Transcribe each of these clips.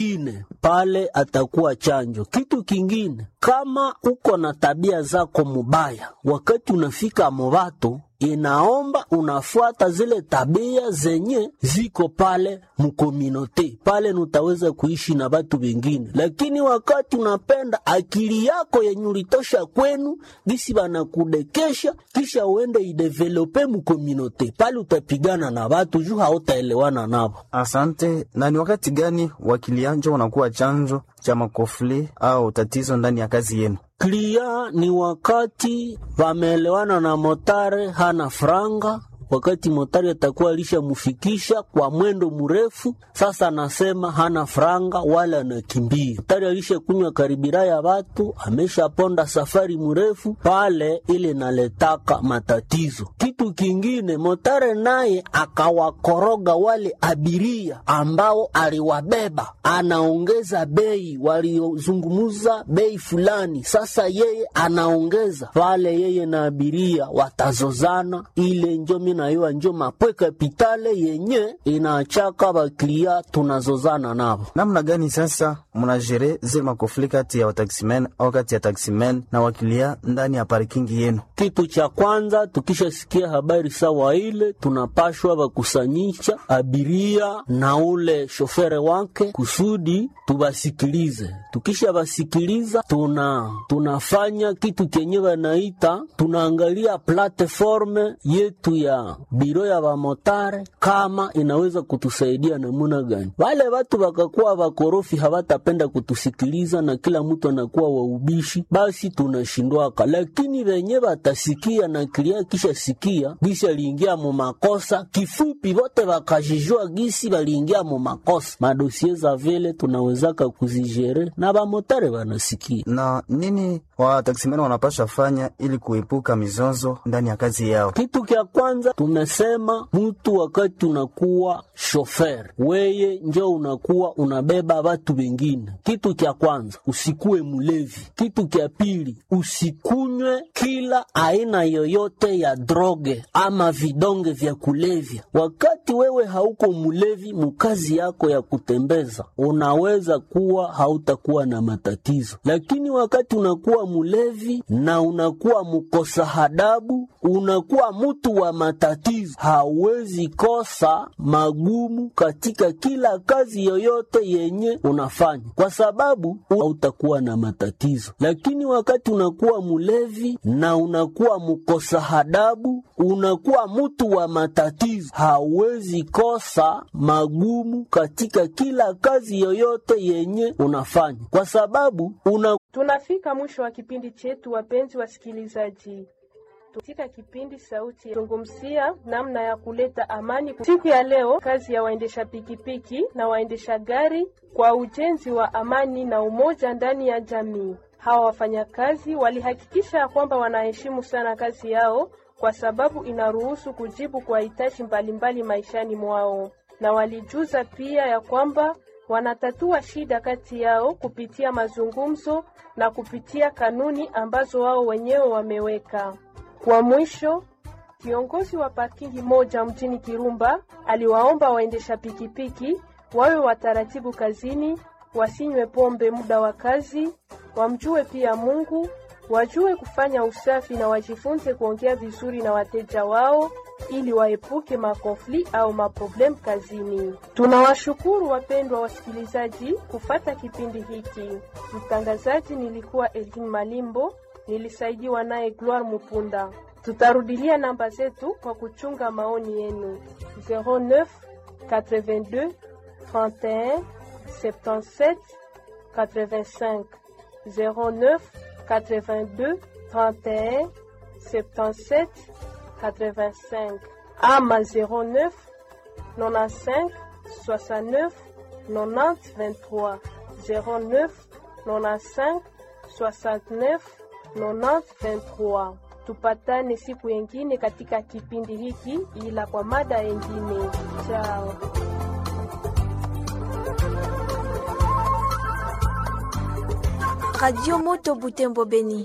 ine pale atakuwa chanjo. Kitu kingine, kama uko na tabia zako mubaya, wakati unafika mubatu inaomba unafuata zile tabia zenye ziko pale mukominote pale, nutaweza kuishi na batu bengine. Lakini wakati unapenda akili yako yenye ulitosha kwenu gisi banakudekesha, kisha uende idevelope mukominote pale, utapigana na batu juu hautaelewana nabo. Asante. Na ni wakati gani wakilianjo wanakuwa chanzo cha makofli au tatizo ndani ya kazi yenu? Klia ni wakati wameelewana na motare hana franga, wakati motari atakuwa alishamufikisha kwa mwendo mrefu. Sasa anasema hana franga wala anakimbia. Motari alishakunywa karibira ya watu, ameshaponda safari mrefu pale, ile naletaka matatizo. Kitu kingine, motare naye akawakoroga wale abiria ambao aliwabeba, anaongeza bei, waliozungumuza bei fulani, sasa yeye anaongeza pale, yeye na abiria watazozana. Ile njo minayua njo mapwe kapitale yenye inachaka baklia tunazozana nabo. Namna gani sasa mnajere zile makofli kati ya wataksimen au kati ya taksimen na wakilia ndani ya parkingi yenu? Kitu cha kwanza tukishasikia habari sawa ile, tunapashwa bakusanyisha abiria na ule shofere wake kusudi tubasikilize. Tukisha basikiliza, tuna tunafanya kitu kenye banaita tunaangalia platforme yetu ya biro ya bamotare kama inaweza kutusaidia namuna gani. Wale watu bakakuwa bakorofi hawatapenda kutusikiliza na kila mtu anakuwa waubishi, basi tunashindwaka, lakini venye batasikia na kilia kisha sikia gisi aliingia mu makosa, kifupi vote bakajijua gisi baliingia mu makosa, madosie za vile tunawezaka kuzijere na bamotare banasikia. Na nini wataksimen wanapasha fanya ili kuepuka mizozo ndani ya kazi yao? Kitu kya kwanza tumesema, mutu wakati unakuwa shofer weye njo unakuwa unabeba watu wengine. Kitu kya kwanza usikuwe mulevi. Kitu kya pili usikunywe kila aina yoyote ya droge ama vidonge vya kulevya. Wakati wewe hauko mulevi mukazi yako ya kutembeza, unaweza kuwa hautakuwa na matatizo, lakini wakati unakuwa mulevi na unakuwa mukosa hadabu, unakuwa mutu wa matatizo, hauwezi kosa magumu katika kila kazi yoyote yenye unafanya, kwa sababu hautakuwa na matatizo. Lakini wakati unakuwa mulevi na unakuwa mukosa hadabu, unakuwa mutu wa matatizo, hauwezi kosa magumu katika kila kazi yoyote yenye unafanya, kwa sababu una Tunafika mwisho wa kipindi chetu, wapenzi wasikilizaji. Katika kipindi Sauti ya zungumzia namna ya kuleta amani siku ya leo, kazi ya waendesha pikipiki na waendesha gari kwa ujenzi wa amani na umoja ndani ya jamii. Hawa wafanyakazi walihakikisha ya kwamba wanaheshimu sana kazi yao, kwa sababu inaruhusu kujibu kwa hitaji mbalimbali maishani mwao, na walijuza pia ya kwamba wanatatua shida kati yao kupitia mazungumzo na kupitia kanuni ambazo wao wenyewe wameweka. Kwa mwisho, kiongozi wa parkingi moja mjini Kirumba aliwaomba waendesha pikipiki wawe wataratibu kazini, wasinywe pombe muda wa kazi, wamjue pia Mungu, wajue kufanya usafi na wajifunze kuongea vizuri na wateja wao ili waepuke makonfli au maproblem kazini. Tunawashukuru wapendwa wasikilizaji kufata kipindi hiki. Mtangazaji nilikuwa Elvin Malimbo, nilisaidiwa naye Gloire Mupunda. Tutarudilia namba zetu kwa kuchunga maoni yenu 09 82 31 77 85 09 82 31 77 85 ama 09 95 69 90 23 09 95 69 90 23. Tupatane siku yengine katika kipindi hiki, ila kwa mada yengine. Chao. Radio Moto Butembo Beni.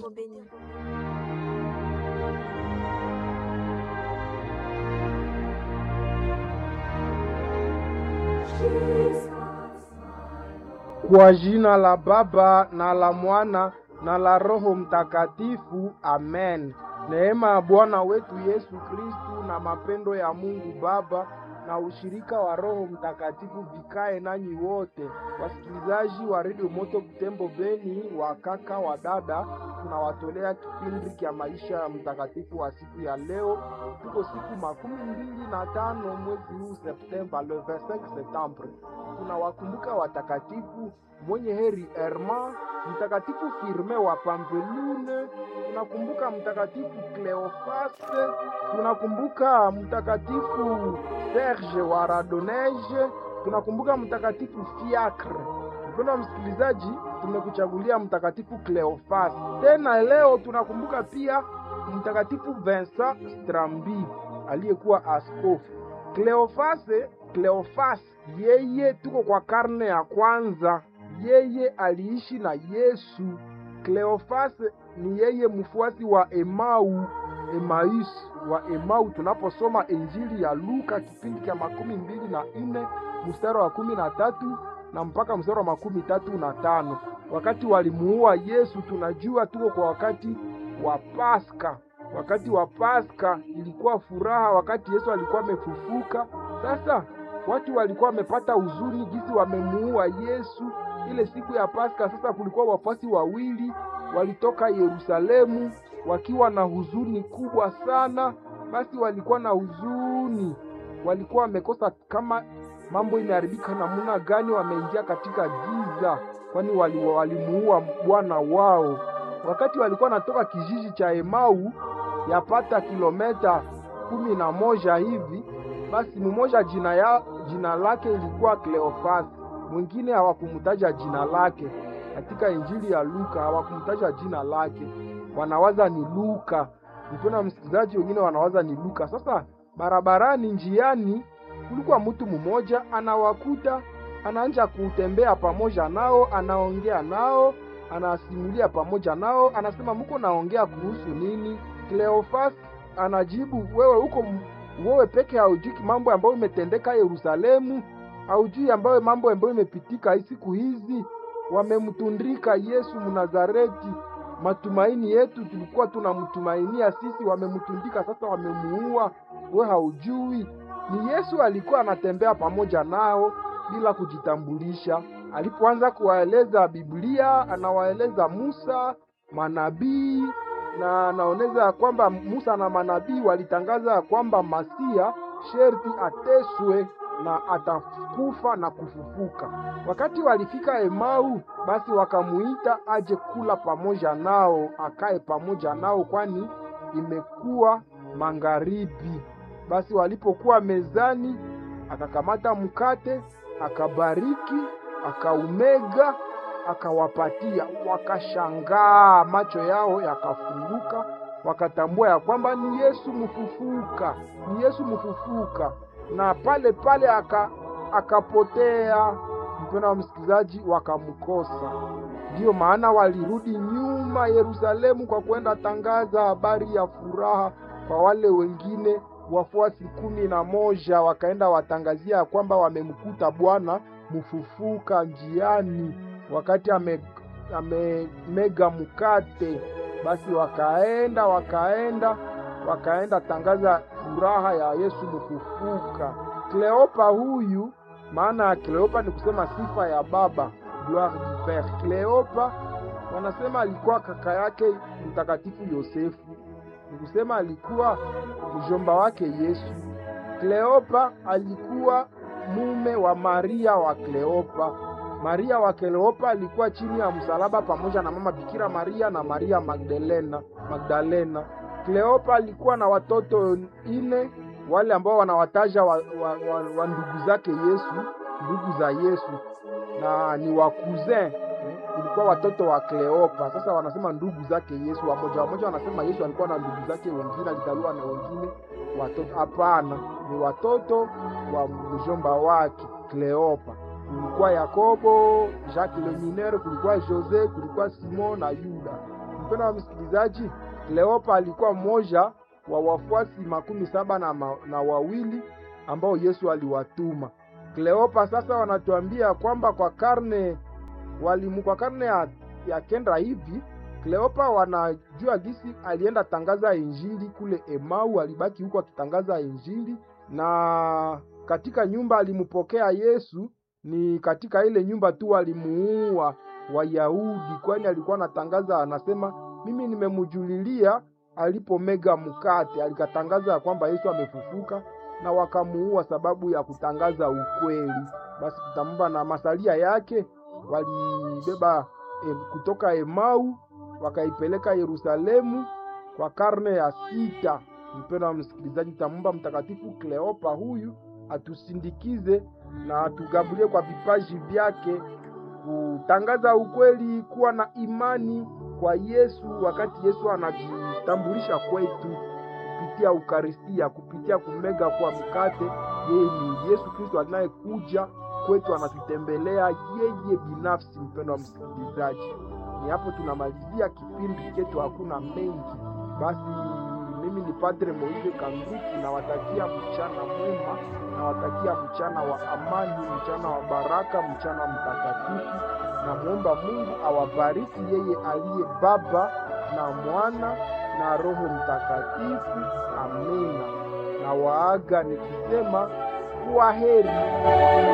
Kwa jina la Baba na la Mwana na la Roho Mtakatifu, amen. Neema ya Bwana wetu Yesu Kristu na mapendo ya Mungu Baba na ushirika wa Roho Mtakatifu vikae nanyi wote. Wasikilizaji wa redio Moto Butembo Beni, wa kaka wa dada, tunawatolea kipindi cha maisha ya mtakatifu wa siku ya leo. Tuko siku makumi mbili na tano mwezi huu Septemba, le 25 septembre. Tunawakumbuka watakatifu mwenye heri Herma, mtakatifu Firme wa Pampelune, tunakumbuka mtakatifu Cleofaste, tunakumbuka mtakatifu Serge wa Radonege, tunakumbuka mtakatifu Fiacre. Mpendwa wa msikilizaji, tumekuchagulia mtakatifu Cleofas. Tena leo tunakumbuka pia mtakatifu Vincent Strambi aliyekuwa askofu. Cleofase, Cleofas, yeye tuko kwa karne ya kwanza, yeye aliishi na Yesu. Cleofas ni yeye mfuasi wa Emau, Emmaus wa Emau. Tunaposoma Injili ya Luka kipindi cha makumi mbili na nne mstari wa kumi na tatu na mpaka mstari wa makumi tatu na tano wakati walimuua Yesu, tunajua tuko kwa wakati wa Paska. Wakati wa Paska ilikuwa furaha, wakati Yesu alikuwa amefufuka. Sasa watu walikuwa wamepata huzuni jinsi wamemuua Yesu ile siku ya Paska. Sasa kulikuwa wafuasi wawili walitoka Yerusalemu wakiwa na huzuni kubwa sana. Basi walikuwa na huzuni, walikuwa wamekosa kama mambo imeharibika namna gani, wameingia katika giza, kwani walimuua wali bwana wao. Wakati walikuwa natoka kijiji cha Emau yapata kilometa kumi na moja hivi, basi mmoja jina, ya, jina lake ilikuwa Kleofasi, mwingine hawakumtaja jina lake. Katika Injili ya Luka hawakumtaja jina lake, wanawaza ni Luka. Mpendwa msikilizaji, wengine wanawaza ni Luka. Sasa barabarani, njiani kulikuwa mtu mmoja anawakuta, anaanja kutembea pamoja nao, anaongea nao, anasimulia pamoja nao, anasema mko naongea kuhusu nini? Cleofas anajibu, wewe huko wewe peke haujui mambo ambayo imetendeka Yerusalemu, haujui ambayo mambo ambayo imepitika siku hizi. Wamemtundika Yesu Mnazareti, matumaini yetu tulikuwa tunamtumainia sisi, wamemtundika sasa, wamemuua. We haujui ni Yesu alikuwa anatembea pamoja nao bila kujitambulisha. Alipoanza kuwaeleza Biblia, anawaeleza Musa, manabii na anaoneza ya kwamba Musa na manabii walitangaza ya kwamba Masia sherti ateswe na atakufa na kufufuka. Wakati walifika Emau, basi wakamuita aje kula pamoja nao, akae pamoja nao, kwani imekuwa magharibi. Basi walipokuwa mezani, akakamata mkate, akabariki, akaumega, akawapatia. Wakashangaa, macho yao yakafunguka, wakatambua ya kwamba ni Yesu mfufuka, ni Yesu mfufuka, na pale pale aka akapotea. Mpendwa wa msikilizaji, wakamkosa. Ndiyo maana walirudi nyuma Yerusalemu kwa kwenda tangaza habari ya furaha kwa wale wengine wafuasi kumi na moja wakaenda watangazia kwamba wamemkuta Bwana mfufuka njiani, wakati amemega ame mkate. Basi wakaenda wakaenda wakaenda tangaza furaha ya Yesu mfufuka. Kleopa huyu, maana ya Kleopa ni kusema sifa ya baba, gloire du pere. Kleopa wanasema alikuwa kaka yake mtakatifu Yosefu ni kusema alikuwa mjomba wake Yesu. Kleopa alikuwa mume wa Maria wa Kleopa. Maria wa Kleopa alikuwa chini ya msalaba pamoja na mama Bikira Maria na Maria Magdalena. Magdalena. Kleopa alikuwa na watoto ine, wale ambao wanawataja wa, wa, wa, wa ndugu zake Yesu, ndugu za Yesu na ni wa cousin ilikuwa watoto wa Kleopa. Sasa wanasema ndugu zake Yesu, wamoja wamoja wanasema Yesu alikuwa na ndugu zake wengine, alizaliwa na wengine watoto. Hapana, ni watoto wa mjomba wake Kleopa. Kulikuwa Yakobo, Jacques le Mineur, kulikuwa Jose, kulikuwa Simon na Yuda. Mpendwa wa msikilizaji, Kleopa alikuwa mmoja wa wafuasi makumi saba na, ma, na wawili ambao Yesu aliwatuma. Kleopa sasa wanatuambia kwamba kwa karne walimu kwa karne ya, ya kenda hivi Kleopa wanajua gisi alienda tangaza injili kule Emau, alibaki huko akitangaza injili, na katika nyumba alimpokea Yesu ni katika ile nyumba tu walimuua Wayahudi, kwani alikuwa anatangaza, anasema mimi nimemujulilia alipomega mkate, alikatangaza ya kwamba Yesu amefufuka, na wakamuua sababu ya kutangaza ukweli. Basi tutamba na masalia yake walibeba eh, kutoka Emau wakaipeleka Yerusalemu kwa karne ya sita. Mpendwa wa msikilizaji, tamumba Mtakatifu Kleopa huyu atusindikize na atugabulie kwa vipaji vyake kutangaza ukweli, kuwa na imani kwa Yesu wakati Yesu anajitambulisha kwetu kupitia Ukaristia, kupitia kumega kwa mkate. Yeye ni Yesu Kristo anayekuja kwetu, anatutembelea yeye binafsi. Mpendwa wa msikilizaji, ni hapo tunamalizia kipindi chetu, hakuna mengi. Basi mimi ni Padre Moise Kanduki, nawatakia mchana mwema, nawatakia mchana wa amani, mchana wa baraka, mchana mtakatifu. Namwomba Mungu awabariki yeye aliye Baba na Mwana na Roho Mtakatifu. Amina. Na waaga nikisema kuwa heri.